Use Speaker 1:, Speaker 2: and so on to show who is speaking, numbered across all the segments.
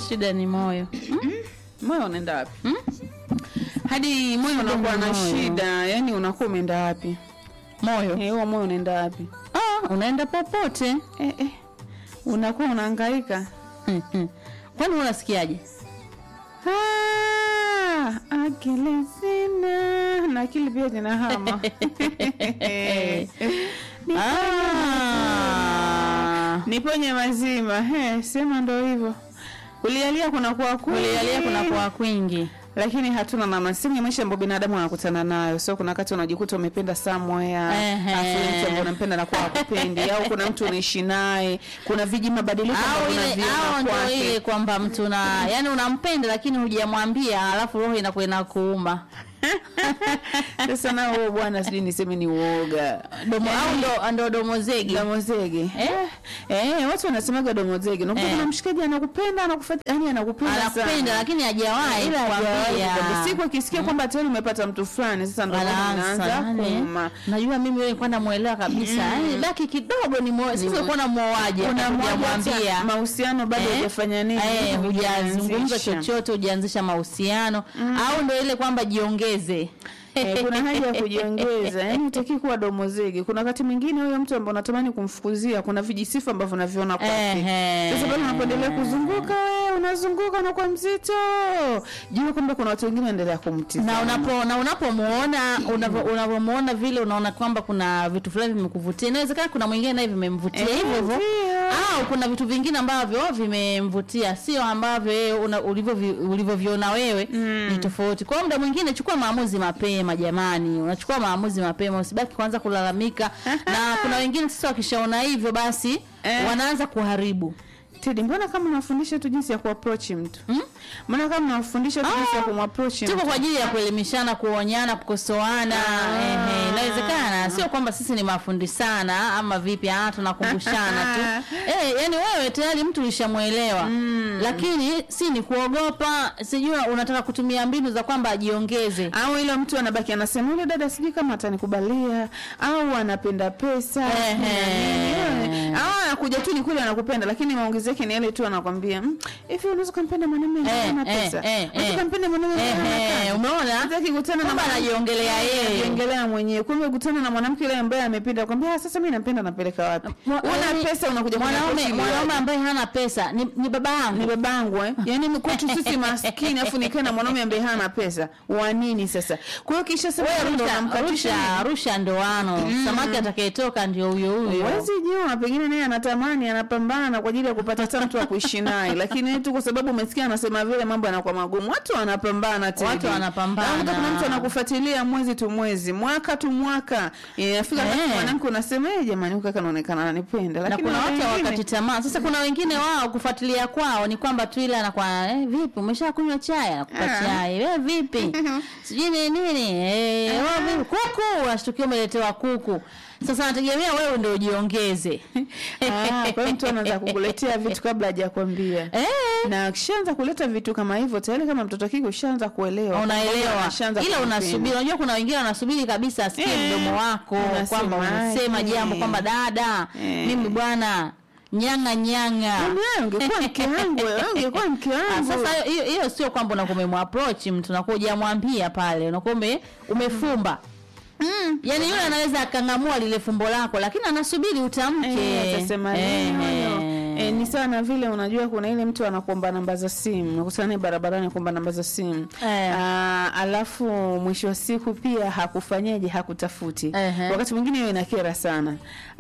Speaker 1: shida ni moyo
Speaker 2: moyo unaenda wapi
Speaker 1: Hmm?
Speaker 2: hadi moyo unakuwa na
Speaker 1: moyo.
Speaker 2: shida yani unakuwa umeenda wapi
Speaker 1: moyo
Speaker 2: Eh, huo moyo unaenda wapi
Speaker 1: ah, unaenda popote
Speaker 2: eh, eh. unakuwa unahangaika
Speaker 1: Hmm, hmm. kwani unasikiaje
Speaker 2: Ah, akili sina na akili pia zinahama
Speaker 1: Ah.
Speaker 2: niponye mazima He, sema ndo hivyo kulialia kunakuwa kwingi.
Speaker 1: kulialia kunakuwa kwingi
Speaker 2: lakini hatuna namna sehemu ya maisha ambayo binadamu anakutana nayo so kuna wakati unajikuta umependa somewhere
Speaker 1: Ehe.
Speaker 2: afu yule mtu ambaye unampenda anakuwa hakupendi au kuna mtu unaishi naye kuna viji mabadiliko
Speaker 1: au
Speaker 2: ambavyo
Speaker 1: ile
Speaker 2: unaviona
Speaker 1: au ndo
Speaker 2: kwake.
Speaker 1: ile kwamba mtu na yani unampenda lakini hujamwambia alafu roho inakuwa inakuuma
Speaker 2: sasa nao huo bwana sijui niseme ni uoga
Speaker 1: domo au ndo ndo domo zegi
Speaker 2: domozege
Speaker 1: Eh?
Speaker 2: eh, watu wanasemaga domozege unakuta
Speaker 1: Eh.
Speaker 2: kuna mshikaji anakupenda anakufuata yani anakupenda
Speaker 1: anakupenda
Speaker 2: sana.
Speaker 1: lakini hajawahi
Speaker 2: Ila hajawahi
Speaker 1: kukwambia
Speaker 2: kukwambia. siku akisikia kwamba tayari umepata mtu fulani sasa ndo
Speaker 1: Anaanza,
Speaker 2: anaanza
Speaker 1: yani,
Speaker 2: kuuma
Speaker 1: najua mimi wewe kwa namuelewa kabisa yani baki kidogo ni moyo sisi kwa na muoaje
Speaker 2: kuna mmoja
Speaker 1: hujamwambia
Speaker 2: hata mahusiano bado
Speaker 1: Eh?
Speaker 2: hujafanya nini
Speaker 1: Eh, hujazungumza
Speaker 2: hujaanzisha.
Speaker 1: chochote hujaanzisha mahusiano au ndo ile kwamba jiongeze
Speaker 2: Eh, kuna haja ya kujiongeza yani utaki kuwa domozege kuna wakati mwingine huyo mtu ambaye unatamani kumfukuzia kuna vijisifa ambavyo unaviona kwake
Speaker 1: Ehe.
Speaker 2: sasa bado unapoendelea kuzunguka wewe unazunguka unakuwa mzito jua kwamba kuna watu wengine wanaendelea kumtizama
Speaker 1: na unapo na unapomuona unavyo- unavyomuona vile unaona kwamba kuna vitu fulani vimekuvutia inawezekana kuna mwingine naye vimemvutia
Speaker 2: Eh,
Speaker 1: hivyo hivyo
Speaker 2: ndio.
Speaker 1: au kuna vitu vingine ambavyo vimemvutia sio ambavyo yeye una- ulivyovi- ulivyoviona wewe ni tofauti kwa hiyo muda mwingine chukua maamuzi mapema jamani unachukua maamuzi mapema usibaki kwanza kulalamika na kuna wengine sasa wakishaona hivyo basi
Speaker 2: Eh.
Speaker 1: wanaanza kuharibu
Speaker 2: Tedi, mbona kama unafundisha tu jinsi ya kuapproach mtu mbona kama unafundisha tu jinsi ya kumapproach
Speaker 1: tuko
Speaker 2: mtu
Speaker 1: kwa ajili ya kuelimishana kuonyana kukosoana ehe, inawezekana sio kwamba sisi ni mafundi sana ama vipi ah tunakumbushana tu eh yani wewe tayari mtu ulishamwelewa lakini si ni kuogopa sijui unataka kutumia mbinu za kwamba ajiongeze
Speaker 2: au ile mtu anabaki anasema yule dada sijui kama atanikubalia au anapenda pesa
Speaker 1: Ehe.
Speaker 2: au anakuja tu ni kweli anakupenda lakini maongezi yake ni yale tu anakwambia "Mm, hivi unaweza kumpenda mwanamume ambaye
Speaker 1: Eh,
Speaker 2: hana
Speaker 1: eh,
Speaker 2: pesa
Speaker 1: eh,
Speaker 2: unaweza
Speaker 1: eh.
Speaker 2: kumpenda mwanamume ambaye hana
Speaker 1: Ehe,
Speaker 2: kazi?"
Speaker 1: umeona
Speaker 2: Hataki kukutana na
Speaker 1: Kwamba
Speaker 2: mwanamke-
Speaker 1: anajiongelea yeye.
Speaker 2: anajiongelea mwenyewe kumbe kutana na mwanamke yule ambaye amependa kwambia "Ah, sasa mimi nampenda nampeleka wapi
Speaker 1: Mwa-
Speaker 2: una
Speaker 1: yaani,
Speaker 2: pesa unakuja
Speaker 1: mwanaume
Speaker 2: kuniapproach
Speaker 1: mwanaume
Speaker 2: ili
Speaker 1: ambaye hana pesa ni, ni baba yangu
Speaker 2: ni babangu eh? yaani ni kwetu sisi maskini afu nikae na mwanaume ambaye hana pesa wa nini sasa kwa hiyo kisha sema
Speaker 1: Wewe
Speaker 2: ndo
Speaker 1: rusha,
Speaker 2: unamkatisha
Speaker 1: rusha, rusha ndoano samaki atakayetoka ndio huyo huyo
Speaker 2: Huwezi jua, pengine naye anatamani, anapambana kwa ajili ya kupata hata mtu wa kuishi naye, lakini tu kwa sababu umesikia anasema vile, mambo yanakuwa magumu. Watu wanapambana tena,
Speaker 1: Watu wanapambana.
Speaker 2: Unakuta kuna mtu anakufuatilia mwezi tu mwezi, mwaka tu mwaka, inafika wakati
Speaker 1: Eh.
Speaker 2: mwanamke unasema eh, jamani, huyu kaka anaonekana ananipenda,
Speaker 1: na
Speaker 2: lakini
Speaker 1: kuna watu
Speaker 2: wengine-
Speaker 1: hawakati tamaa. Sasa kuna wengine wao kufuatilia kwao ni kwamba tu ile anakuwa eh, vipi umesha kunywa chai, anakupa
Speaker 2: Ah.
Speaker 1: chai wewe vipi, sijui ni nini eh, wewe vipi kuku, unashtukia umeletewa kuku. Sasa anategemea wewe ndio ujiongeze
Speaker 2: Ah, kwa hiyo mtu anaanza kukuletea vitu kabla hajakwambia
Speaker 1: eh,
Speaker 2: na akishaanza kuleta vitu kama hivyo tayari, kama mtoto kike ushaanza kuelewa,
Speaker 1: unaelewa
Speaker 2: Ashaanza
Speaker 1: ila
Speaker 2: kumpenda.
Speaker 1: unasubiri. Unajua kuna wengine wanasubiri kabisa asikie
Speaker 2: Eh,
Speaker 1: mdomo wako kwamba
Speaker 2: unasemaje?
Speaker 1: unasema jambo kwamba dada,
Speaker 2: Eh.
Speaker 1: mimi bwana nyanga nyanga
Speaker 2: Yaani wewe ungekuwa mke wangu, wewe ungekuwa mke
Speaker 1: Ah,
Speaker 2: wangu.
Speaker 1: sasa hiyo hiyo sio kwamba unakuwa umemapproach mtu unakuwa hujamwambia pale unakuwa ume- umefumba
Speaker 2: Mm.
Speaker 1: yaani yule anaweza akang'amua lile fumbo lako lakini anasubiri utamke
Speaker 2: Eh, atasema
Speaker 1: Eh,
Speaker 2: nini
Speaker 1: eh.
Speaker 2: huyo? Eh, ni sawa na vile unajua kuna ile mtu anakuomba namba za simu nakutana naye barabarani kuomba namba za simu
Speaker 1: Eh.
Speaker 2: Ah, alafu mwisho wa siku pia hakufanyaje hakutafuti
Speaker 1: Ehe.
Speaker 2: wakati mwingine hiyo inakera sana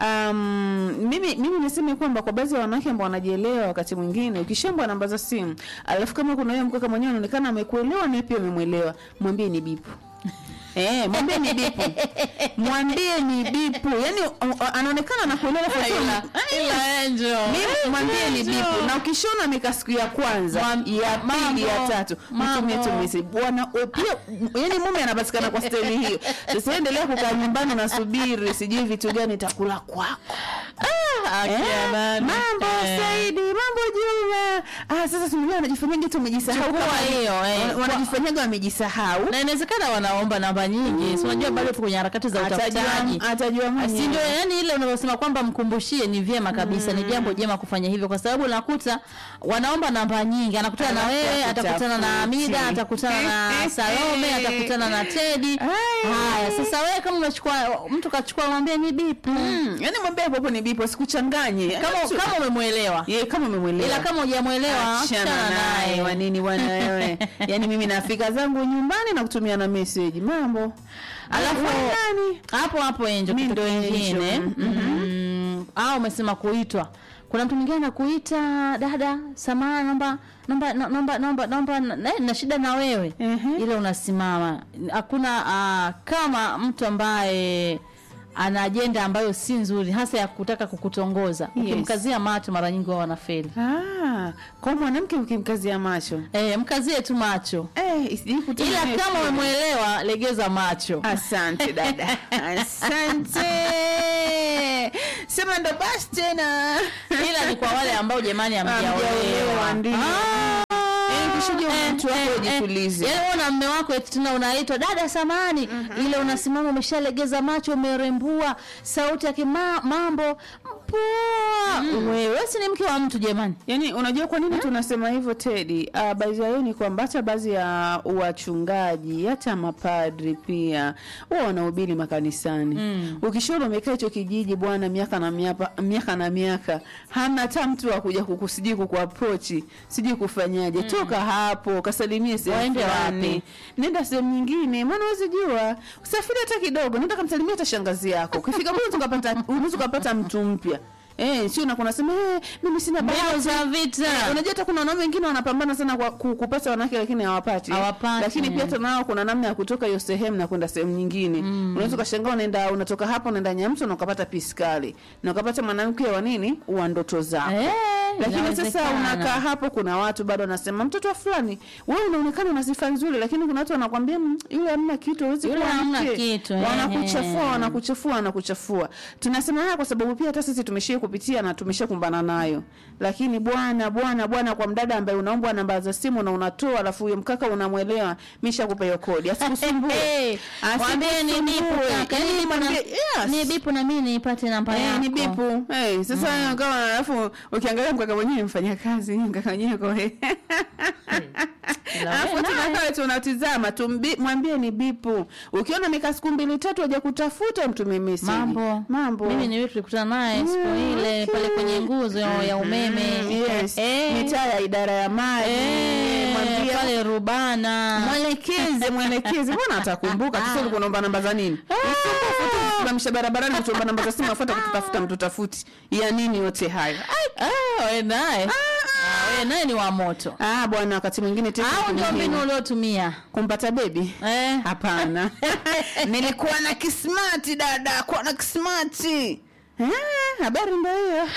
Speaker 2: um, mimi mimi niseme kwamba kwa baadhi ya wanawake ambao wanajielewa wakati mwingine ukishambwa namba za simu alafu kama kuna huyo mkaka mwenyewe anaonekana amekuelewa naye pia umemwelewa mwambie ni bipu Eh, mwambie ni bipu. Mwambie ni bipu. Yaani uh, uh, anaonekana anakuelewa kwa sababu
Speaker 1: Ila- ila Angel.
Speaker 2: mimi mwambie ni
Speaker 1: Angel.
Speaker 2: bipu na ukishona ameka siku ya kwanza
Speaker 1: Mwam-
Speaker 2: ya pili ya
Speaker 1: mambo,
Speaker 2: tatu
Speaker 1: mambo.
Speaker 2: mtumie tu message bwana we- pia yani mume anapatikana kwa staili hiyo sasa endelea kukaa nyumbani unasubiri sijui vitu gani itakula kwako
Speaker 1: Ah,
Speaker 2: Eh,
Speaker 1: akina nani?
Speaker 2: mambo
Speaker 1: Eh.
Speaker 2: Saidi mambo Juma ah sasa simulia wanajifanyaga tu wamejisahau
Speaker 1: Chukua
Speaker 2: kama-
Speaker 1: hiyo, eh.
Speaker 2: wana- wanajifanyaga wamejisahau
Speaker 1: na inawezekana wanaomba namba mara nyingi si unajua bado tuko kwenye harakati za utafutaji
Speaker 2: atajua atajua
Speaker 1: si ndio
Speaker 2: mwenyewe
Speaker 1: yani ile unavyosema kwamba mkumbushie ni vyema kabisa ni jambo jema kufanya hivyo kwa sababu unakuta wanaomba namba nyingi anakutana na
Speaker 2: Alafu
Speaker 1: wewe atakutana na
Speaker 2: akutafuti.
Speaker 1: Amida atakutana na Salome atakutana na Teddy
Speaker 2: Ai.
Speaker 1: haya sasa wewe kama umechukua mtu kachukua mwambie ni bipu
Speaker 2: Mm, yani mwambie hapo hapo ni bipo sikuchanganye
Speaker 1: kama
Speaker 2: Yaani tu-
Speaker 1: kama umemwelewa
Speaker 2: ye kama umemwelewa
Speaker 1: ila kama hujamwelewa
Speaker 2: achana
Speaker 1: achana
Speaker 2: naye
Speaker 1: naye
Speaker 2: wanini bwana wewe yani mimi nafika zangu nyumbani na kutumia na message mambo
Speaker 1: Alafu-
Speaker 2: Wewe nani
Speaker 1: hapo hapo enjo
Speaker 2: Mi
Speaker 1: kitu
Speaker 2: ndo
Speaker 1: kingine
Speaker 2: Angel.
Speaker 1: mm, au umesema kuitwa kuna mtu mwingine anakuita dada samana naomba naomba naomba naomba naomba na, na shida na wewe
Speaker 2: Ehe.
Speaker 1: ile unasimama hakuna uh, kama mtu ambaye ana ajenda ambayo si nzuri hasa ya kutaka kukutongoza
Speaker 2: Yes.
Speaker 1: ukimkazia macho mara nyingi wao wanafeli
Speaker 2: ah kwa mwanamke ukimkazia macho
Speaker 1: eh, mkazie tu macho
Speaker 2: eh isiji kutumia
Speaker 1: ila
Speaker 2: message.
Speaker 1: kama umemwelewa legeza macho
Speaker 2: asante dada asante sema ndo basi tena
Speaker 1: ila ni kwa wale ambao jamani
Speaker 2: Hamjaolewa,
Speaker 1: hamjaolewa
Speaker 2: ndio. Eh, ukishuhudia mtu wako ujitulize.
Speaker 1: yaani wewe na mme wako eti tena unaitwa dada samani ile unasimama umeshalegeza macho umerembua sauti yake ma, mambo poa wewe si ni mke wa mtu jamani
Speaker 2: Yaani unajua kwa nini tunasema hivyo Teddy? Uh, baadhi ya ni kwamba hata baadhi ya wachungaji hata mapadri pia wao wanahubiri makanisani. Mm. Ukishaona umekaa hicho kijiji bwana miaka na miaka, miaka na miaka hana hata mtu wa kuja kukusijui kukuapproach, sijui kufanyaje. Toka hapo kasalimie sehemu
Speaker 1: Waende
Speaker 2: fulani.
Speaker 1: wapi?
Speaker 2: Nenda sehemu nyingine. Maana huwezi jua. Usafiri hata kidogo. Nenda kamsalimia hata shangazi yako. Ukifika kule tukapata unaweza kupata mtu mpya. Eh, sio na kuna sema eh, mimi sina
Speaker 1: mbio
Speaker 2: bahati.
Speaker 1: za vita
Speaker 2: Unajua hata kuna wanaume wengine wanapambana sana kwa ku- kupata wanawake lakini hawapati.
Speaker 1: Hawapati.
Speaker 2: Lakini pia hata nao kuna namna ya kutoka hiyo sehemu na kwenda sehemu nyingine. Unaweza ukashangaa unaenda unatoka hapo unaenda Nyamso na ukapata piskali. Na ukapata mwanamke wa nini? Wa ndoto zako.
Speaker 1: Eh,
Speaker 2: Lakini sasa
Speaker 1: inawezekana.
Speaker 2: unakaa hapo, kuna watu bado wanasema mtoto wa fulani, wewe unaonekana una sifa nzuri, lakini kuna watu wanakwambia "Mm, yule hamna kitu, hawezi
Speaker 1: Yule
Speaker 2: kuwa
Speaker 1: hamna
Speaker 2: mke."
Speaker 1: kitu, eh,
Speaker 2: wanakuchafua,
Speaker 1: eh.
Speaker 2: wanakuchafua, wanakuchafua. Tunasema haya kwa sababu pia hata sisi tumeshia kupitia na tumeshakumbana nayo. Lakini bwana bwana bwana, kwa mdada ambaye unaombwa namba za simu na unatoa, alafu huyo mkaka unamwelewa, mishakupa hiyo kodi, asikusumbue,
Speaker 1: Eh, mwambie ni bipu
Speaker 2: Asikusumbue.
Speaker 1: kaka,
Speaker 2: Yaani
Speaker 1: ni bipu na-
Speaker 2: mwambie, yes.
Speaker 1: ni bipu na mimi nipate namba
Speaker 2: Eh,
Speaker 1: yako
Speaker 2: ni bipu. Eh, sasa kama alafu ukiangalia mkaka mwenyewe mfanya kazi, mkaka mwenyewe kwa
Speaker 1: Ila
Speaker 2: Alafu
Speaker 1: wewe naye.
Speaker 2: tunakaa tunatizama tumbi, mwambie ni bipu. Ukiona amekaa siku mbili tatu haja kutafuta mtume message.
Speaker 1: mambo
Speaker 2: Mambo.
Speaker 1: mimi ni wewe tulikutana naye siku
Speaker 2: Mm,
Speaker 1: ile
Speaker 2: okay.
Speaker 1: pale kwenye nguzo ya umeme
Speaker 2: Mm, yes.
Speaker 1: Eh,
Speaker 2: Mitaa ya idara ya maji.
Speaker 1: eh,
Speaker 2: Mwambie
Speaker 1: pale rubana
Speaker 2: mwelekeze mwelekeze mbona atakumbuka sasa ulikuwa unaomba namba za nini usimamisha barabarani kutuomba namba za simu afuata kututafuta mtu tafuti ya nini yote hayo
Speaker 1: Ah, wewe naye Ah, wewe naye ni wa moto
Speaker 2: ah bwana wakati mwingine tena
Speaker 1: au ndio
Speaker 2: muhimu.
Speaker 1: mbinu uliotumia
Speaker 2: kumpata bebi
Speaker 1: eh
Speaker 2: hapana nilikuwa na kismati dada kuwa na kismati Ah, habari ndo hiyo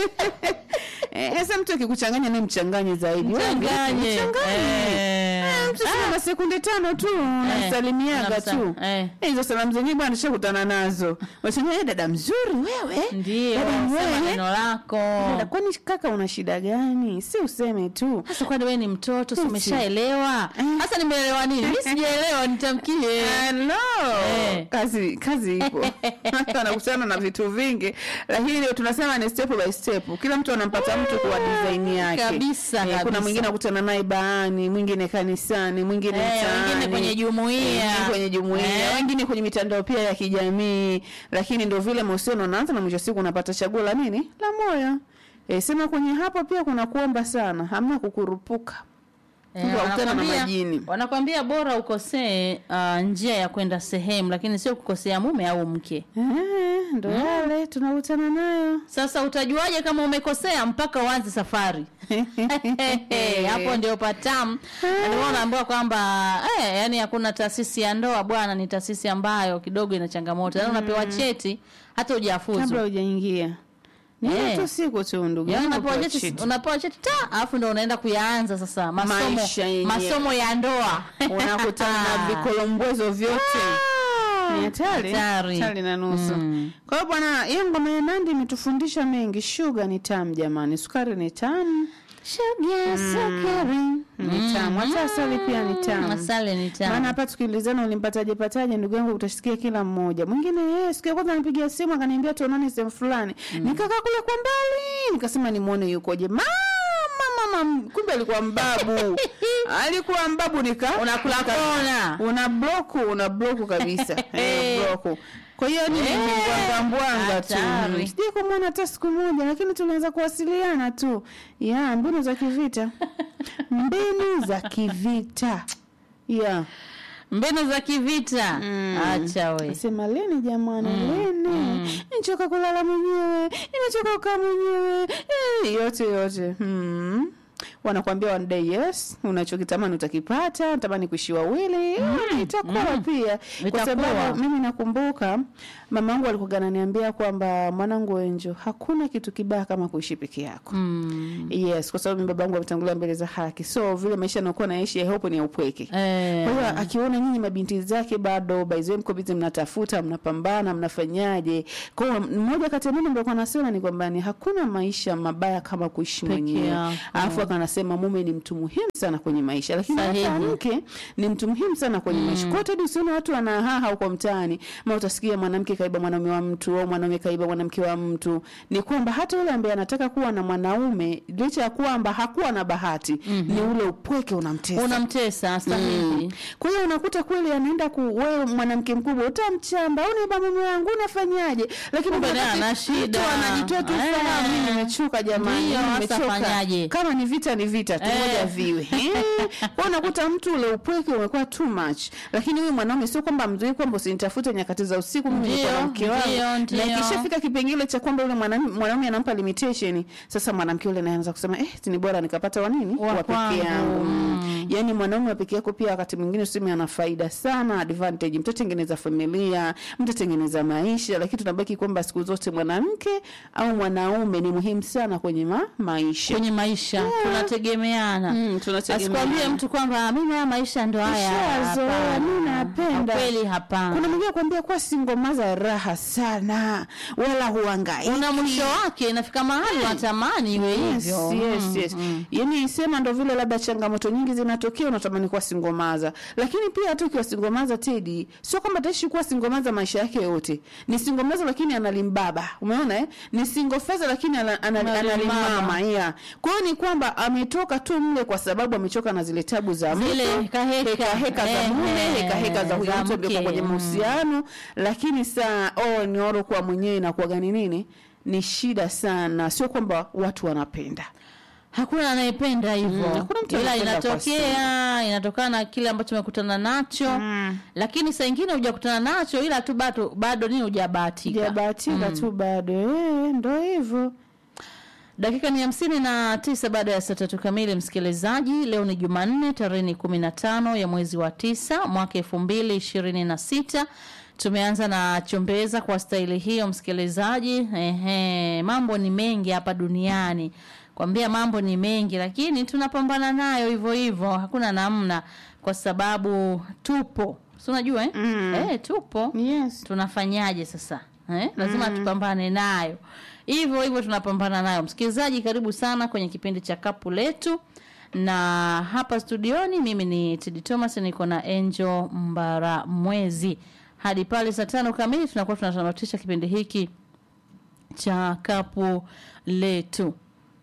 Speaker 2: Eh, sasa mtu akikuchanganya ni mchanganye zaidi Wewe vipi?
Speaker 1: Mchanganye.
Speaker 2: Mchanganye.
Speaker 1: Eh.
Speaker 2: Eh, mtu sina na sekunde tano tu nasalimiaga
Speaker 1: unamsa-
Speaker 2: tu
Speaker 1: eh.
Speaker 2: Eh, hizo salamu zenyewe bwana tushakutana nazo wasema "Eh, dada mzuri wewe
Speaker 1: ndio
Speaker 2: Dada
Speaker 1: sema
Speaker 2: wewe.
Speaker 1: neno lako
Speaker 2: Dada, kwani kaka una shida gani si useme tu
Speaker 1: sasa kwani wewe ni mtoto si
Speaker 2: Eti.
Speaker 1: umeshaelewa
Speaker 2: Eh.
Speaker 1: sasa nimeelewa nini mi sijaelewa nitamkie
Speaker 2: Hello.
Speaker 1: Eh.
Speaker 2: kazi kazi ipo Watu wanakutana na vitu vingi lakini leo tunasema ni step by step kila mtu anampata mtu kwa design yake
Speaker 1: Kabisa,
Speaker 2: Eh,
Speaker 1: kabisa.
Speaker 2: kuna mwingine akutana naye baani mwingine kanisani mwingine
Speaker 1: Eh,
Speaker 2: mtaani
Speaker 1: wengine kwenye jumuiya.
Speaker 2: wengine kwenye jumuiya
Speaker 1: Eh.
Speaker 2: wengine kwenye mitandao pia ya kijamii lakini ndio vile mahusiano unaanza na mwisho wa siku unapata chaguo la nini la moyo E, sema kwenye hapo pia kuna kuomba sana hamna kukurupuka
Speaker 1: Eh,
Speaker 2: Mtu akutana na
Speaker 1: wanakwambia-
Speaker 2: majini.
Speaker 1: wanakwambia bora ukosee uh, njia ya kwenda sehemu lakini sio kukosea mume au mke
Speaker 2: Eh, ndo yale tunakutana nayo
Speaker 1: sasa utajuaje kama umekosea mpaka uanze safari hapo ndio patamu Na ndio maana naambiwa kwamba eh, yani hakuna taasisi ya ndoa bwana ni taasisi ambayo kidogo ina changamoto yani unapewa cheti hata hujafuzu
Speaker 2: kabla hujaingia ni
Speaker 1: Eh.
Speaker 2: tu siku tu ndugu
Speaker 1: Yaani
Speaker 2: yangu
Speaker 1: unapewa
Speaker 2: kwa
Speaker 1: cheti
Speaker 2: cheti.
Speaker 1: unapewa cheti ta alafu ndo unaenda kuyaanza sasa masomo
Speaker 2: Maisha yenyewe.
Speaker 1: masomo ya ndoa
Speaker 2: unakutana na vikolombwezo vyote ni hatari
Speaker 1: Hatari.
Speaker 2: hatari na nusu
Speaker 1: Mm.
Speaker 2: kwa hiyo bwana hiyo ngoma ya nandi imetufundisha mengi shuga ni tamu jamani sukari ni tamu
Speaker 1: Sugar, sukari.
Speaker 2: Ni tamu. Hata asali pia ni tamu.
Speaker 1: Asali ni tamu.
Speaker 2: Maana hapa tukiulizana ulimpataje pataje, ndugu yangu, utasikia kila mmoja. Mwingine yeye siku ya kwanza anipigia simu akaniambia tuonane sehemu fulani, nikakaa kule kwa mbali, nikasema nimuone yukoje. Mama mama, kumbe alikuwa mbabu, alikuwa mbabu. Nika
Speaker 1: Unakula
Speaker 2: nika-
Speaker 1: kona.
Speaker 2: una bloku, una bloku kabisa, eh, bloku. Kwa hiyo ni
Speaker 1: Eh,
Speaker 2: mbwanga mbwanga tu,
Speaker 1: hatari.
Speaker 2: sijai kumwona hata siku moja, lakini tunaweza kuwasiliana tu. Ya mbinu za kivita, mbinu za kivita ya
Speaker 1: mbinu za kivita acha we
Speaker 2: Sema leni jamani, leni nimechoka kulala mwenyewe, nimechoka kukaa mwenyewe eh, yote yote hmm. Wanakwambia one day yes, unachokitamani utakipata, natamani kuishi wawili mm. itakuwa pia, kwa
Speaker 1: Itakuwa.
Speaker 2: sababu mimi nakumbuka mama yangu alikuwa ananiambia kwamba mwanangu Enjo, hakuna kitu kibaya kama kuishi peke yako
Speaker 1: mm.
Speaker 2: yes, kwa sababu mimi babangu ametangulia mbele za haki, so vile maisha anakuwa naishi I hope ni ya upweke
Speaker 1: eh,
Speaker 2: kwa hiyo akiona nyinyi mabinti zake bado by the way mko busy mnatafuta, mnapambana, mnafanyaje? Kwa hiyo mmoja kati ya mambo ambayo anasema ni kwamba ni hakuna maisha mabaya kama kuishi
Speaker 1: Peke
Speaker 2: mwenyewe.
Speaker 1: yako.
Speaker 2: Alafu akanasema mume ni mtu muhimu sana kwenye maisha, lakini
Speaker 1: Sahihi.
Speaker 2: hata mke ni mtu muhimu sana kwenye maisha. Kwa hiyo hadi usione watu wanahaha huko mtaani, ma utasikia mwanamke kaiba mwanaume wa mtu au mwanaume kaiba mwanamke wa mtu. Ni kwamba hata yule ambaye anataka kuwa na mwanaume licha ya kwamba hakuwa na bahati, ni ule upweke unamtesa.
Speaker 1: unamtesa sahihi
Speaker 2: Kwa hiyo unakuta kweli anaenda ku wewe mwanamke mkubwa utamchamba, uniba mume wangu unafanyaje? Lakini
Speaker 1: Kumbe naye
Speaker 2: wakati
Speaker 1: ana
Speaker 2: mtu
Speaker 1: shida.
Speaker 2: anajitoa tu
Speaker 1: Eh.
Speaker 2: fahamu, mimi nimechoka jamani,
Speaker 1: Ndio,
Speaker 2: mimi
Speaker 1: hasa
Speaker 2: nimechoka.
Speaker 1: fanyaje?
Speaker 2: Kama ni vita ni vita tu,
Speaker 1: Eh.
Speaker 2: ngoja viwe. Eh. Kwa hiyo unakuta mtu ule upweke umekuwa too much. Lakini huyu mwanaume sio kwamba mzuri kwamba usinitafute nyakati za usiku, mimi niko
Speaker 1: Ndio,
Speaker 2: na mke wangu.
Speaker 1: ndio, ndio.
Speaker 2: Na ikishafika kipengele cha kwamba yule mwanaume mwanaume anampa limitation, sasa mwanamke yule anaanza kusema eh, ni bora nikapata wa nini?
Speaker 1: Wa
Speaker 2: Wa
Speaker 1: kwangu.
Speaker 2: peke yangu. Mm. Yaani mwanaume wa peke yako pia wakati mwingine useme ana faida sana, advantage. Mtatengeneza familia, mtatengeneza maisha, lakini tunabaki kwamba siku zote mwanamke au mwanaume ni muhimu sana kwenye ma maisha.
Speaker 1: kwenye maisha tunategemeana
Speaker 2: Mm, tunategemeana.
Speaker 1: asikwambie mtu kwamba mimi haya maisha ndo haya
Speaker 2: Nishazoea,
Speaker 1: Hapana.
Speaker 2: mimi napenda.
Speaker 1: Kwa kweli hapana
Speaker 2: Kuna mwingine kwambia kuwa singomaza raha sana, wala huangaiki.
Speaker 1: una mwisho wake inafika mahali unatamani iwe
Speaker 2: Yes,
Speaker 1: hivyo
Speaker 2: yes,
Speaker 1: Mm,
Speaker 2: yes.
Speaker 1: mm.
Speaker 2: Yaani sema ndo vile labda changamoto nyingi zinatokea unatamani kuwa singomaza. Lakini pia hata ukiwa singomaza Teddy, sio kwamba ataishi kuwa singomaza maisha yake yote. Ni singomaza lakini analimbaba. Umeona eh? Ni single father lakini ana- ana-
Speaker 1: Analimama.
Speaker 2: analimama. Yeah. Kwa hiyo ni kwamba ametoka tu mle kwa sababu amechoka na zile tabu za
Speaker 1: Zile
Speaker 2: mtu,
Speaker 1: heka heka.
Speaker 2: heka heka za
Speaker 1: Eh,
Speaker 2: mume,
Speaker 1: eh,
Speaker 2: heka heka za huyo
Speaker 1: za
Speaker 2: mtu ambaye
Speaker 1: mke.
Speaker 2: kwenye
Speaker 1: Mm.
Speaker 2: mahusiano, lakini saa oh ni oro kwa mwenyewe na kuwa gani nini? Ni shida sana. Sio kwamba watu wanapenda.
Speaker 1: hakuna anayependa hivyo
Speaker 2: Mm, hakuna mtu
Speaker 1: ila
Speaker 2: anayependa kwa
Speaker 1: inatokea inatokana na kile ambacho umekutana nacho lakini saa ingine hujakutana nacho ila tu bado bado nini hujabahatika
Speaker 2: Sijabahatika tu bado. Eh, ndo hivyo.
Speaker 1: dakika ni hamsini na tisa baada ya saa tatu kamili msikilizaji leo ni jumanne tarehe ni kumi na tano ya mwezi wa tisa mwaka elfu mbili ishirini na sita tumeanza na chombeza kwa staili hiyo msikilizaji Ehe, mambo ni mengi hapa duniani kwambia mambo ni mengi lakini tunapambana nayo hivyo hivyo hakuna namna kwa sababu tupo si unajua eh?
Speaker 2: Mm.
Speaker 1: Eh, tupo
Speaker 2: Yes.
Speaker 1: tunafanyaje sasa eh? lazima tupambane nayo hivyo hivyo tunapambana nayo msikilizaji karibu sana kwenye kipindi cha kapu letu na hapa studioni mimi ni Tidi Thomas niko na Angel Mbara Mwezi hadi pale saa tano kamili tunakuwa tunatamatisha kipindi hiki cha kapu letu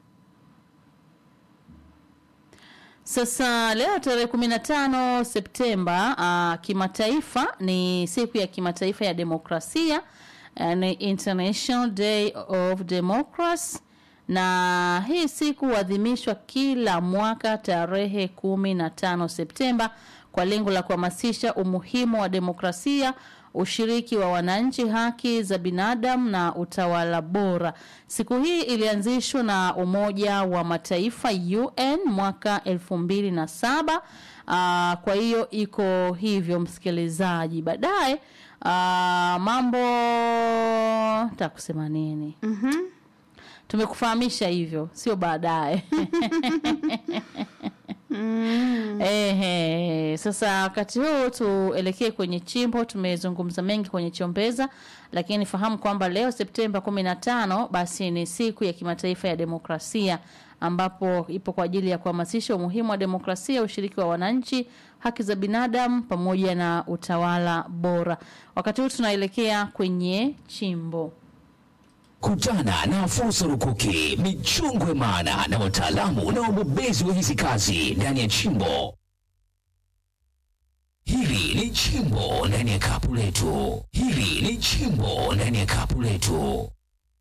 Speaker 1: Sasa leo tarehe 15 Septemba uh, kimataifa ni siku ya kimataifa ya demokrasia uh, ni International Day of Democracy na hii siku huadhimishwa kila mwaka tarehe 15 Septemba kwa lengo la kuhamasisha umuhimu wa demokrasia ushiriki wa wananchi, haki za binadamu na utawala bora. Siku hii ilianzishwa na Umoja wa Mataifa UN mwaka elfu mbili na saba. Aa, kwa hiyo iko hivyo msikilizaji. Baadaye aa, mambo takusema nini?
Speaker 2: Mhm.
Speaker 1: Tumekufahamisha hivyo, sio baadaye.
Speaker 2: Mm.
Speaker 1: Ehe, sasa wakati huu tuelekee kwenye chimbo. Tumezungumza mengi kwenye chombeza, lakini fahamu kwamba leo Septemba 15 basi ni siku ya kimataifa ya demokrasia ambapo ipo kwa ajili ya kuhamasisha umuhimu wa demokrasia, ushiriki wa wananchi, haki za binadamu pamoja na utawala bora. Wakati huu tunaelekea kwenye chimbo.
Speaker 3: Kutana na fursa rukuki, michongwe maana na wataalamu na wabobezi wa hizi kazi ndani ya chimbo. Hili ni chimbo ndani ya kapu letu. Hili ni chimbo ndani ya kapu letu.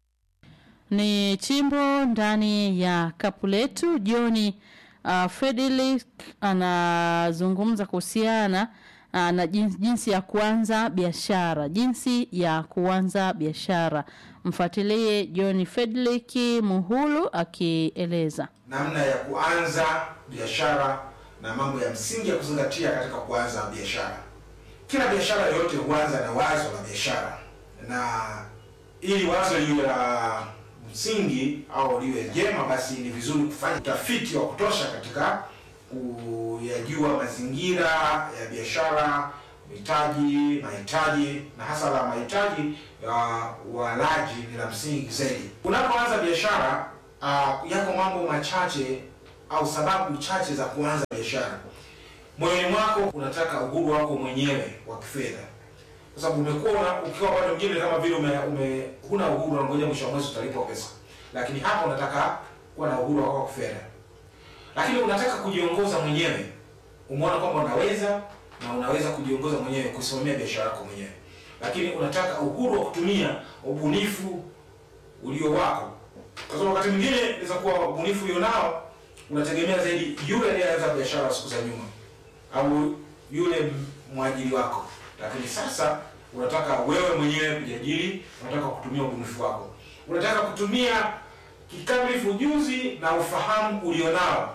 Speaker 1: ni chimbo ndani ya kapu letu. Joni uh, Fredrick anazungumza kuhusiana uh, na jinsi, jinsi ya kuanza biashara, jinsi ya kuanza biashara. Mfuatilie John Fredrick Muhulu akieleza.
Speaker 4: namna ya kuanza biashara na mambo ya msingi ya kuzingatia katika kuanza biashara. Kila biashara yoyote huanza na wazo la biashara, na ili wazo liwe la msingi au liwe jema, basi ni vizuri kufanya utafiti wa kutosha katika kuyajua mazingira ya biashara, mitaji, mahitaji na hasa la mahitaji ya walaji ni la msingi zaidi. Unapoanza biashara uh, yako mambo machache au sababu chache za kuanza biashara. Moyoni mwako unataka uhuru wako mwenyewe wa kifedha, kwa sababu umekuwa una- ukiwa bado mwingine kama vile ume, ume huna uhuru, unangoja mwisho wa mwezi utalipwa pesa, lakini hapa unataka kuwa na uhuru wako wa kifedha, lakini unataka kujiongoza mwenyewe. Umeona kwamba unaweza na unaweza kujiongoza mwenyewe, kusimamia biashara yako mwenyewe, lakini unataka uhuru wa kutumia ubunifu ulio wako, kwa sababu wakati mwingine inaweza kuwa ubunifu ulionao unategemea zaidi yule aliyeanza biashara siku za nyuma au yule mwajiri wako, lakini sasa unataka wewe mwenyewe kujiajiri, unataka kutumia ubunifu wako, unataka kutumia kikamilifu ujuzi na ufahamu ulionao.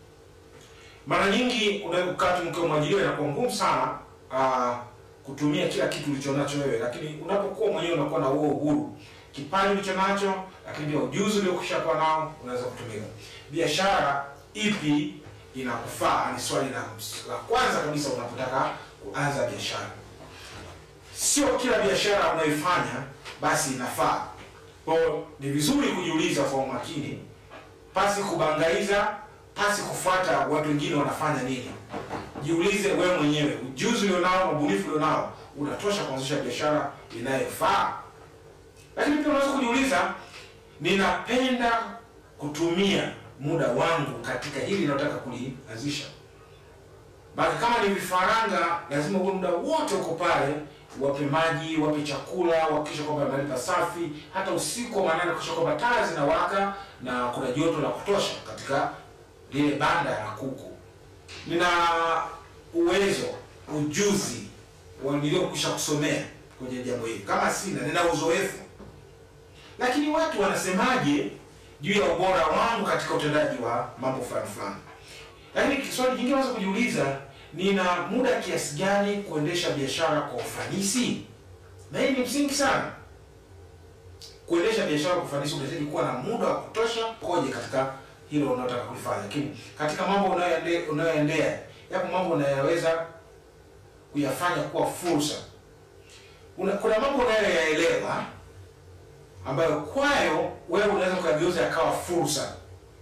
Speaker 4: Mara nyingi unakati mkiwa mwajiriwa inakuwa ngumu sana uh, kutumia kila kitu ulichonacho wewe, lakini unapokuwa mwenyewe unakuwa na huo uhuru, kipaji ulicho nacho, lakini pia ujuzi uliokwisha kuwa nao unaweza kutumika. Biashara ipi inakufaa ni swali la, la kwanza kabisa unapotaka kuanza biashara. Sio kila biashara unayoifanya basi inafaa. Kwa hiyo ni vizuri kujiuliza kwa umakini, pasi kubangaiza, pasi kufuata watu wengine wanafanya nini. Jiulize wewe mwenyewe, ujuzi ulionao, ubunifu ulionao unatosha kuanzisha biashara inayofaa. Lakini pia unaweza kujiuliza, ninapenda kutumia muda wangu katika hili ninalotaka kulianzisha. Basi kama ni vifaranga, lazima uwe muda wote uko pale, wape maji, wape chakula, uhakikishe kwamba mahali pasafi, hata usiku wa manane kuhakikisha kwamba taa zinawaka na kuna joto la kutosha katika lile banda la kuku. Nina uwezo, ujuzi wa niliokwisha kusomea kwenye jambo hili. Kama sina, nina uzoefu, lakini watu wanasemaje juu ya ubora wangu katika utendaji wa mambo fulani fulani. Lakini swali jingine unaweza kujiuliza, nina muda kiasi gani kuendesha biashara kwa ufanisi? Na hii ni msingi sana. Kuendesha biashara kwa ufanisi unahitaji kuwa na muda wa kutosha koje katika hilo unalotaka kulifanya. Lakini katika mambo unayoende- unayoendea, yapo mambo unayoweza kuyafanya kuwa fursa. Una, kuna mambo unayoyaelewa ambayo kwayo wewe unaweza kuyageuza yakawa fursa.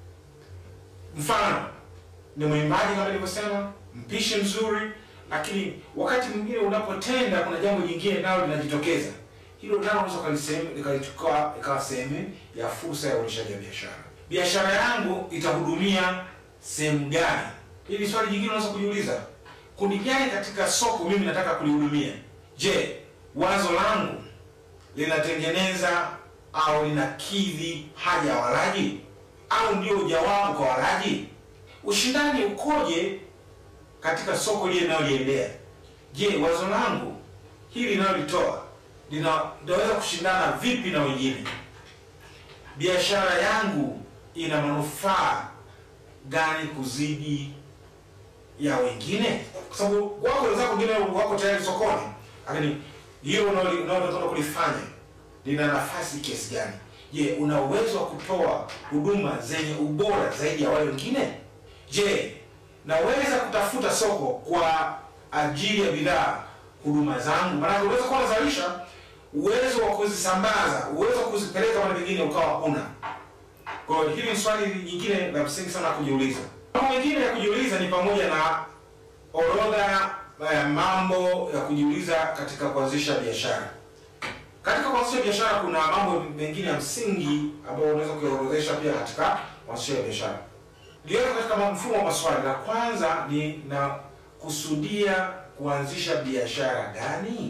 Speaker 4: Mfano ni mwimbaji kama nilivyosema, mpishi mzuri, lakini wakati mwingine unapotenda, kuna jambo jingine nalo linajitokeza. Hilo nalo unaweza ukalisehemu- likalichukua ikawa sehemu ya fursa ya uendeshaji wa biashara. Biashara yangu itahudumia sehemu gani? Hili ni swali jingine unaweza kujiuliza. Kundi gani katika soko mimi nataka kulihudumia? Je, wazo langu linatengeneza au linakidhi haja ya walaji au ndio jawabu kwa walaji? Ushindani ukoje katika soko lile linaloliendea? Je, wazo langu hili linalolitoa lina- linaweza kushindana vipi na wengine? Biashara yangu ina manufaa gani kuzidi ya wengine? Kwa sababu wako wenzako wengine wako tayari sokoni, lakini hiyo unalo- unalotaka kulifanya lina nafasi kiasi gani? Je, una uwezo wa kutoa huduma zenye ubora zaidi ya wale wengine? Je, naweza kutafuta soko kwa ajili ya bidhaa huduma zangu? Maanake unaweza kuwa unazalisha, uwezo wa kuzisambaza, uwezo wa kuzipeleka mahali pengine ukawa huna. Kwa hiyo hili ni swali jingine la msingi sana kujiuliza. Mambo mengine ya kujiuliza ni pamoja na orodha ya mambo ya kujiuliza katika kuanzisha biashara. Katika kuanzisha biashara kuna mambo mengine ya msingi ambayo unaweza kuyaorodhesha pia katika kuanzisha biashara. Liweka katika mfumo wa maswali. La kwanza ni na kusudia kuanzisha biashara gani?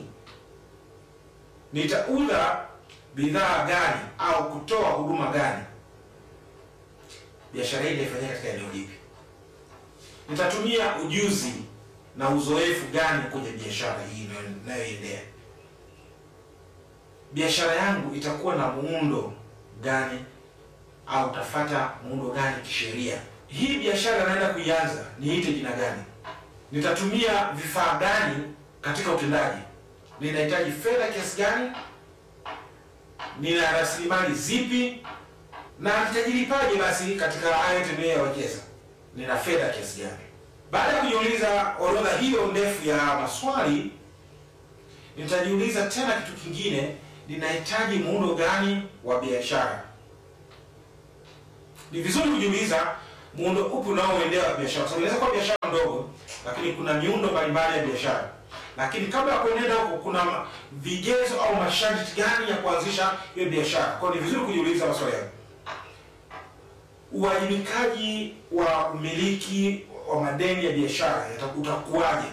Speaker 4: Nitauza bidhaa gani au kutoa huduma gani? Biashara hii inaifanyia katika eneo lipi? Nitatumia ujuzi na uzoefu gani kwenye biashara hii inayoendea? Biashara yangu itakuwa na muundo gani au tafata muundo gani kisheria? Hii biashara naenda kuianza, niite jina gani? Nitatumia vifaa gani katika utendaji? Ninahitaji fedha kiasi gani? Nina rasilimali zipi? Na nitajilipaje basi katika hayo tunayowekeza? Nina fedha kiasi gani? Baada ya kujiuliza orodha hiyo ndefu ya maswali, nitajiuliza tena kitu kingine, ninahitaji muundo gani wa biashara? Ni vizuri kujiuliza muundo upi unaoendea biashara, kwa sababu inaweza kuwa biashara ndogo, lakini kuna miundo mbalimbali ya biashara. Lakini kabla ya kuenenda huko, kuna vigezo au masharti gani ya kuanzisha hiyo biashara? Kwa hiyo ni vizuri kujiuliza maswali hayo. Uwajibikaji wa umiliki wa madeni ya biashara utakuwaje?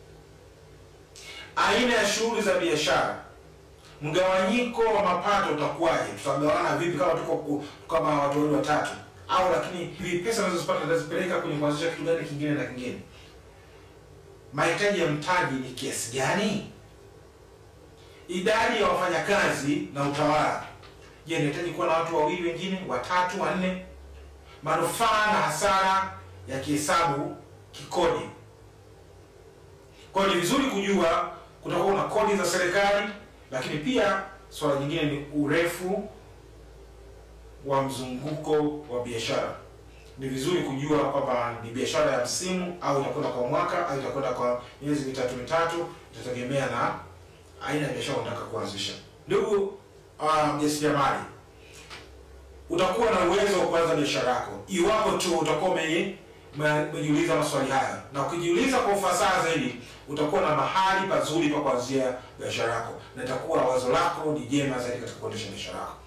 Speaker 4: Aina ya shughuli za biashara, mgawanyiko wa mapato utakuwaje? Tutagawana vipi kama tuko kama watu wawili watatu? Au lakini hivi pesa nazozipata nazipeleka kwenye kuanzisha kitu gani kingine na kingine? Mahitaji ya mtaji ni kiasi gani? Idadi ya wafanyakazi na utawala, je, nahitaji kuwa na watu wawili, wengine watatu, wanne? Manufaa na hasara ya kihesabu kikodi. Kwa hiyo ni vizuri kujua kutakuwa na kodi za serikali, lakini pia swala jingine ni urefu wa mzunguko wa biashara. Ni vizuri kujua kwamba ni biashara ya msimu au itakwenda kwa mwaka au itakwenda kwa miezi mitatu mitatu, itategemea na aina ya biashara unataka kuanzisha. Ndugu mjasiriamali, uh, utakuwa na uwezo wa kuanza biashara yako iwapo tu utakuwa umejiuliza maswali haya, na ukijiuliza kwa ufasaha zaidi, utakuwa na mahali pazuri pa kuanzia biashara yako, na itakuwa wazo lako ni jema zaidi katika kuendesha biashara yako.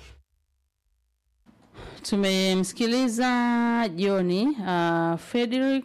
Speaker 1: Tumemsikiliza Joni uh, Frederick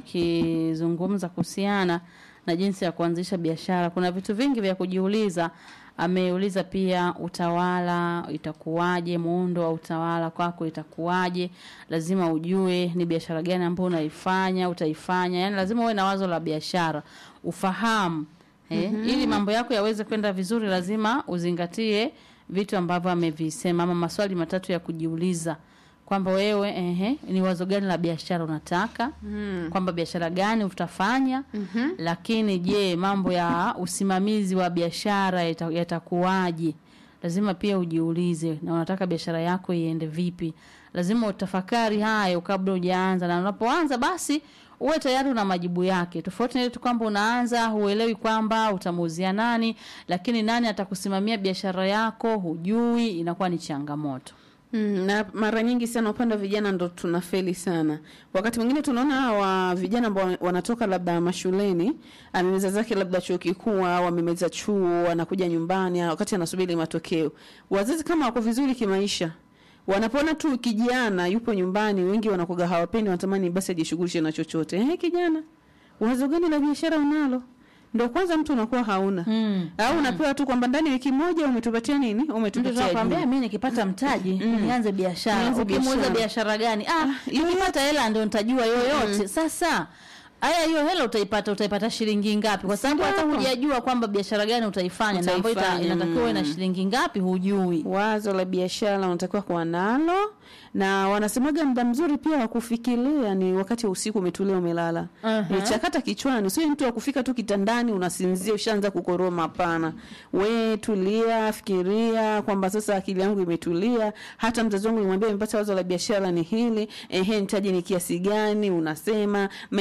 Speaker 1: akizungumza kuhusiana na jinsi ya kuanzisha biashara. Kuna vitu vingi vya kujiuliza. Ameuliza pia utawala itakuwaje, muundo wa utawala kwako itakuwaje. Lazima ujue ni biashara gani ambayo unaifanya, utaifanya. Yani lazima uwe na wazo la biashara, ufahamu eh, mm -hmm. Ili mambo yako yaweze kwenda vizuri, lazima uzingatie vitu ambavyo amevisema, ama maswali matatu ya kujiuliza kwamba wewe ehe, ni wazo gani la biashara unataka mm. kwamba biashara gani utafanya mm -hmm. Lakini je, mambo ya usimamizi wa biashara yatakuwaje? Yata lazima pia ujiulize, na unataka biashara yako iende vipi? Lazima utafakari hayo kabla hujaanza, na unapoanza basi uwe tayari una majibu yake, tofauti na ile tu kwamba unaanza huelewi kwamba utamuuzia nani, lakini nani atakusimamia biashara yako hujui, inakuwa ni changamoto.
Speaker 2: Mm, na mara nyingi sana upande wa vijana ndo tunafeli sana. Wakati mwingine tunaona hawa vijana ambao wanatoka labda mashuleni, amemeza zake labda chuo kikuu au amemeza chuo, anakuja nyumbani wakati anasubiri matokeo. Wazazi kama wako vizuri kimaisha, wanapoona tu kijana yupo nyumbani, wengi wanakuga hawapendi, wanatamani basi ajishughulishe na chochote. Eh, kijana, wazo gani la biashara unalo? Ndo kwanza mtu unakuwa hauna
Speaker 1: Mm.
Speaker 2: au unapewa tu kwamba ndani ya wiki moja umetupatia nini,
Speaker 1: Mtu
Speaker 2: umetupatia
Speaker 1: anakuambia
Speaker 2: juu.
Speaker 1: mimi nikipata mtaji nianze biashara.
Speaker 2: Nianze
Speaker 1: Ukimuuliza
Speaker 2: biashara.
Speaker 1: biashara gani? Ah, nikipata hela ndio nitajua yoyote. Sasa Aya, hiyo hela utaipata, utaipata shilingi ngapi? Kwa sababu hata
Speaker 2: Sawa.
Speaker 1: hujajua kwamba biashara gani utaifanya na ambayo ita-
Speaker 2: Utaifanya,
Speaker 1: inatakiwa uwe na
Speaker 2: mm.
Speaker 1: shilingi ngapi, hujui.
Speaker 2: wazo la biashara unatakiwa kuwa nalo, na wanasemaga muda mzuri pia wa kufikiria ni wakati wa usiku, umetulia, umelala.
Speaker 1: Aha.
Speaker 2: Nichakata kichwani, sio mtu wa kufika tu kitandani unasinzia ushaanza kukoroma. Hapana, we tulia, fikiria kwamba sasa akili yangu imetulia. Hata mzazi wangu nimwambia nimepata wazo la biashara ni hili, ehe, nitaji ni kiasi gani? Unasema maeneo ni sehemu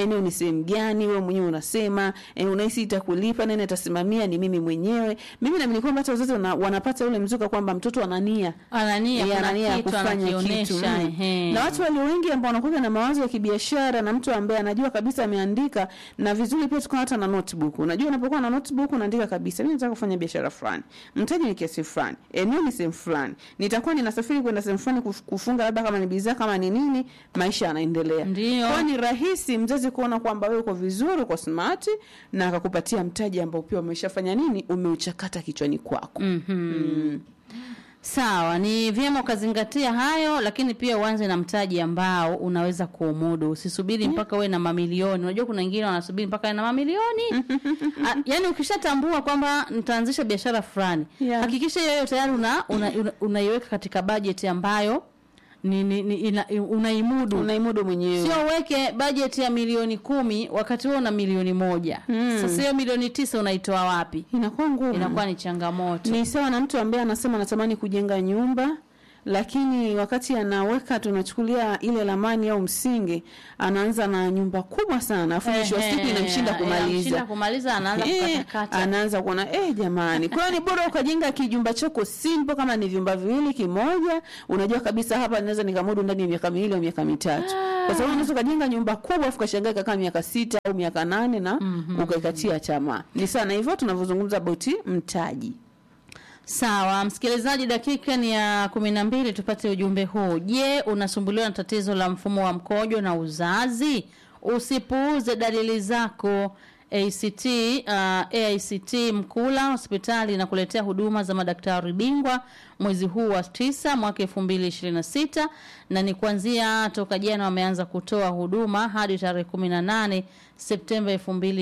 Speaker 2: sehemu gani wewe mwenyewe unasema e, unahisi itakulipa nani atasimamia ni mimi mwenyewe mimi naamini kwamba hata wazazi wana, wanapata ule mzuka kwamba mtoto anania
Speaker 1: anania
Speaker 2: Eh,
Speaker 1: kuna
Speaker 2: anania ya
Speaker 1: kitu
Speaker 2: kufanya kitu
Speaker 1: anakionyesha
Speaker 2: mm.
Speaker 1: ehe.
Speaker 2: na watu walio wengi ambao wanakuja na mawazo ya kibiashara na mtu ambaye anajua kabisa ameandika na vizuri pia tukawa hata na notebook unajua unapokuwa na notebook unaandika kabisa mimi nataka kufanya biashara fulani mtaji ni kiasi fulani eneo ni sehemu fulani nitakuwa ninasafiri kwenda sehemu fulani kuf- kufunga labda kama ni bidhaa kama ni nini maisha yanaendelea
Speaker 1: Ndio.
Speaker 2: kwa ni rahisi mzazi kuona kwamba wewe uko vizuri uko smart na akakupatia mtaji ambao pia umeshafanya nini umeuchakata kichwani kwako
Speaker 1: Mhm. Sawa, ni vyema ukazingatia hayo, lakini pia uanze na mtaji ambao unaweza kuumudu. Usisubiri mpaka uwe na mamilioni. Unajua kuna wengine wanasubiri mpaka awe na mamilioni. A, yani ukishatambua kwamba nitaanzisha biashara fulani,
Speaker 2: Yeah.
Speaker 1: hakikisha hiyo tayari una, una, una, unaiweka katika bajeti ambayo ni, ni, ni ina, unaimudu.
Speaker 2: unaimudu mwenyewe
Speaker 1: Sio uweke bajeti ya milioni kumi wakati wewe una milioni moja. Sasa hiyo milioni tisa unaitoa wapi?
Speaker 2: inakuwa ngumu
Speaker 1: Inakuwa ni changamoto.
Speaker 2: ni sawa na mtu ambaye anasema anatamani kujenga nyumba lakini wakati anaweka tunachukulia ile lamani au msingi anaanza na nyumba kubwa sana afu mwisho wa siku
Speaker 1: Ehe,
Speaker 2: inamshinda
Speaker 1: inamshinda
Speaker 2: kumaliza
Speaker 1: kumaliza anaanza
Speaker 2: Eh,
Speaker 1: kukatakata.
Speaker 2: anaanza kuona eh, jamani kwa hiyo ni bora ukajenga kijumba chako simple kama ni vyumba viwili kimoja unajua kabisa hapa naweza nikamudu ndani ya miaka miwili au miaka mitatu kwa sababu unaweza ukajenga nyumba kubwa afu kashangaa ikakaa miaka sita au miaka nane na ukaikatia tamaa ni sana hivyo tunavyozungumza boti mtaji
Speaker 1: Sawa, msikilizaji, dakika ni ya kumi na mbili. Tupate ujumbe huu. Je, unasumbuliwa na tatizo la mfumo wa mkojo na uzazi? Usipuuze dalili zako. ACT uh, AICT Mkula hospitali inakuletea huduma za madaktari bingwa mwezi huu wa tisa mwaka 2026 na ni kuanzia toka jana wameanza kutoa huduma hadi tarehe 18 Septemba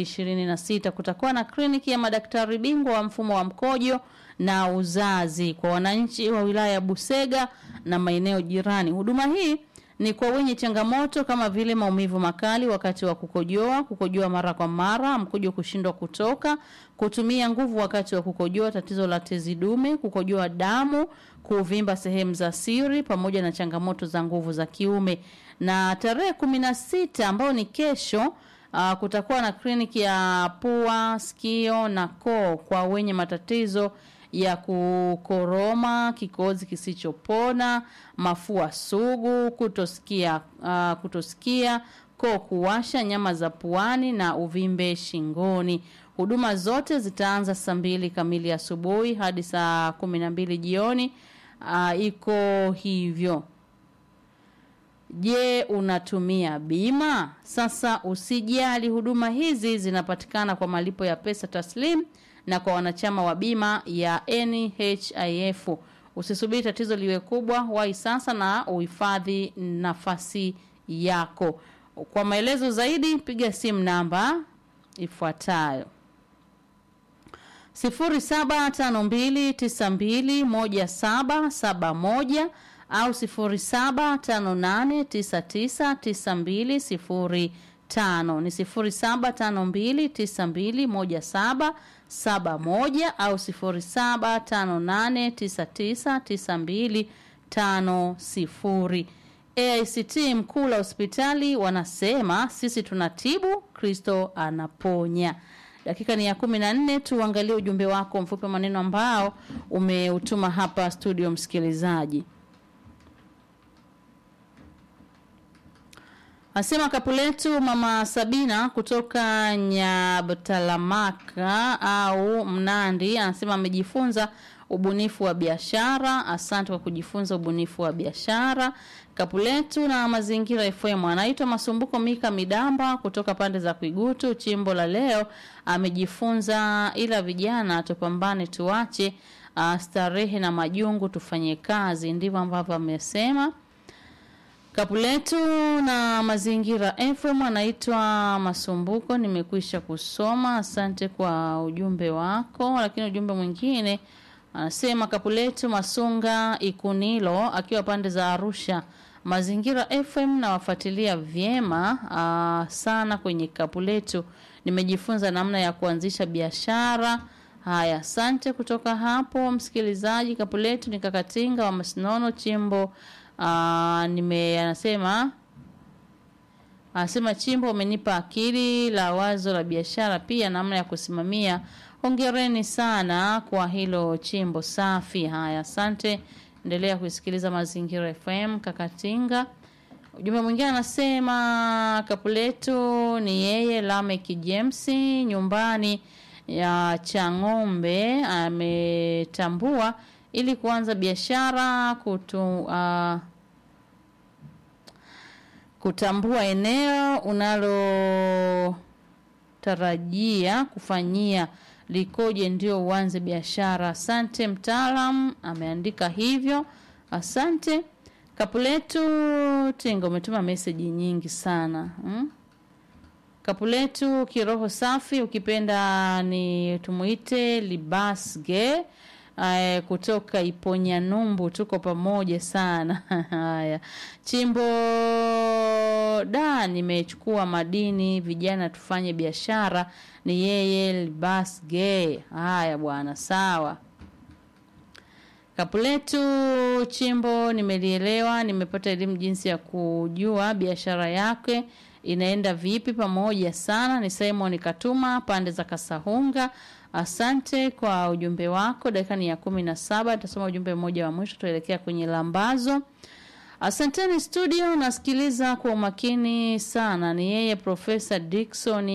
Speaker 1: 2026. Kutakuwa na kliniki ya madaktari bingwa wa mfumo wa mkojo na uzazi kwa wananchi wa wilaya ya Busega na maeneo jirani. Huduma hii ni kwa wenye changamoto kama vile maumivu makali wakati wa kukojoa, kukojoa mara kwa mara, mkojo kushindwa kutoka, kutumia nguvu wakati wa kukojoa, tatizo la tezi dume, kukojoa damu, kuvimba sehemu za siri pamoja na changamoto za nguvu za kiume. Na tarehe kumi na sita ambayo ni kesho Uh, kutakuwa na kliniki ya pua, sikio na koo kwa wenye matatizo ya kukoroma, kikozi kisichopona, mafua sugu, kutosikia uh, kutosikia, koo kuwasha, nyama za puani na uvimbe shingoni. Huduma zote zitaanza saa mbili kamili asubuhi hadi saa kumi na mbili jioni. Uh, iko hivyo. Je, unatumia bima? Sasa usijali, huduma hizi zinapatikana kwa malipo ya pesa taslim na kwa wanachama wa bima ya NHIF. Usisubiri tatizo liwe kubwa, wahi sasa na uhifadhi nafasi yako. Kwa maelezo zaidi piga simu namba ifuatayo 0752921771 au 0758999205 ni 0752921771 au 0758999250 AICT Mkula hospitali wanasema sisi tunatibu, Kristo anaponya. Dakika ni ya kumi na nne. Tuangalie ujumbe wako mfupi wa maneno ambao umeutuma hapa studio, msikilizaji. Asema kapu letu mama Sabina kutoka Nyabtalamaka au Mnandi, anasema amejifunza ubunifu wa biashara. Asante kwa kujifunza ubunifu wa biashara. Kapu letu na mazingira FM anaitwa Masumbuko Mika Midamba kutoka pande za Kuigutu. Chimbo la leo amejifunza, ila vijana tupambane, tuache uh, starehe na majungu, tufanye kazi. Ndivyo ambavyo amesema. Kapu letu na mazingira FM anaitwa Masumbuko, nimekwisha kusoma. Asante kwa ujumbe wako, lakini ujumbe mwingine anasema kapu letu Masunga Ikunilo akiwa pande za Arusha. Mazingira FM nawafuatilia vyema aa, sana kwenye kapu letu. Nimejifunza namna ya kuanzisha biashara. Haya, asante kutoka hapo msikilizaji. Kapu letu ni Kakatinga wa Masinono Chimbo. Aa, nime anasema Anasema Chimbo, umenipa akili la wazo la biashara, pia namna ya kusimamia. Hongereni sana kwa hilo Chimbo, safi. Haya, asante. Endelea kuisikiliza Mazingira FM Kakatinga. Ujumbe mwingine anasema Kapuletu ni yeye Lamek James nyumbani ya Chang'ombe ametambua ili kuanza biashara kutu uh, kutambua eneo unalotarajia kufanyia likoje ndio uanze biashara. Asante mtaalam, ameandika hivyo. Asante Kapuletu Tingo, umetuma meseji nyingi sana hmm? Kapuletu kiroho safi, ukipenda ni tumuite Libasge Aya, kutoka Iponya Numbu, tuko pamoja sana. Haya, Chimbo da, nimechukua madini, vijana tufanye biashara. Ni yeye Libasge. Haya bwana, sawa. Kapuletu Chimbo, nimelielewa, nimepata elimu jinsi ya kujua biashara yake inaenda vipi. Pamoja sana. Ni Simon Katuma pande za Kasahunga. Asante kwa ujumbe wako. Dakika ni ya kumi na saba. Tutasoma ujumbe mmoja wa mwisho, tuelekea kwenye lambazo. Asanteni studio, nasikiliza kwa umakini sana. Ni yeye Profesa Dickson